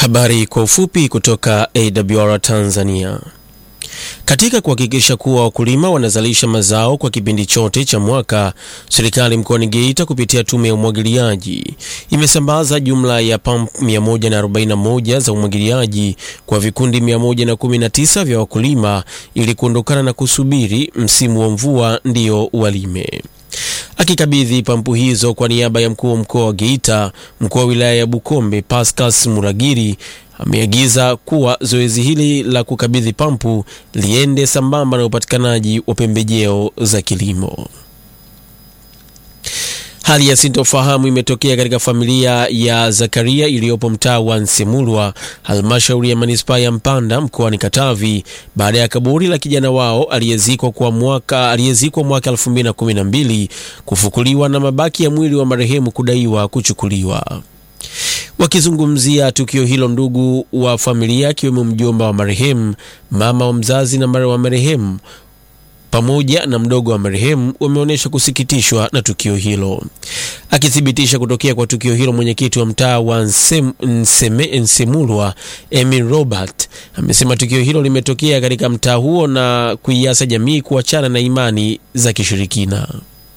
Habari kwa ufupi kutoka AWR Tanzania. Katika kuhakikisha kuwa wakulima wanazalisha mazao kwa kipindi chote cha mwaka, serikali mkoani Geita kupitia tume ya umwagiliaji imesambaza jumla ya pampu 141 za umwagiliaji kwa vikundi 119 vya wakulima ili kuondokana na kusubiri msimu wa mvua ndio walime. Akikabidhi pampu hizo kwa niaba ya mkuu wa mkoa wa Geita, mkuu wa wilaya ya Bukombe Pascas Muragiri ameagiza kuwa zoezi hili la kukabidhi pampu liende sambamba na upatikanaji wa pembejeo za kilimo. Hali ya sintofahamu imetokea katika familia ya Zakaria iliyopo mtaa wa Nsemulwa, halmashauri ya manispaa ya Mpanda mkoani Katavi, baada ya kaburi la kijana wao aliyezikwa kwa mwaka aliyezikwa mwaka 2012 kufukuliwa na mabaki ya mwili wa marehemu kudaiwa kuchukuliwa. Wakizungumzia tukio hilo, ndugu wa familia akiwemo mjomba wa marehemu, mama wa mzazi na mara wa marehemu pamoja na mdogo wa marehemu wameonyesha kusikitishwa na tukio hilo. Akithibitisha kutokea kwa tukio hilo, mwenyekiti wa mtaa wa Nsem, Nseme, Nsemulwa Emil Robert amesema tukio hilo limetokea katika mtaa huo na kuiasa jamii kuachana na imani za kishirikina.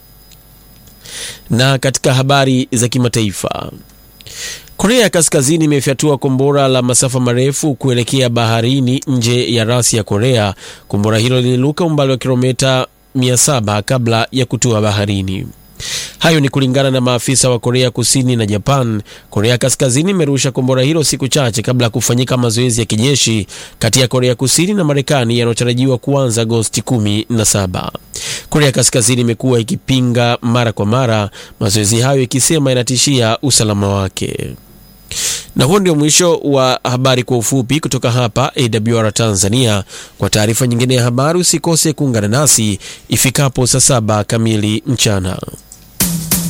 Na katika habari za kimataifa Korea ya Kaskazini imefyatua kombora la masafa marefu kuelekea baharini nje ya rasi ya Korea. Kombora hilo liliruka umbali wa kilomita 700 kabla ya kutua baharini. Hayo ni kulingana na maafisa wa Korea Kusini na Japan. Korea Kaskazini imerusha kombora hilo siku chache kabla ya kufanyika mazoezi ya kijeshi kati ya Korea Kusini na Marekani yanayotarajiwa kuanza Agosti 17. Korea Kaskazini imekuwa ikipinga mara kwa mara mazoezi hayo ikisema yanatishia usalama wake. Na huo ndio mwisho wa habari kwa ufupi kutoka hapa AWR Tanzania. Kwa taarifa nyingine ya habari usikose kuungana nasi ifikapo saa saba kamili mchana.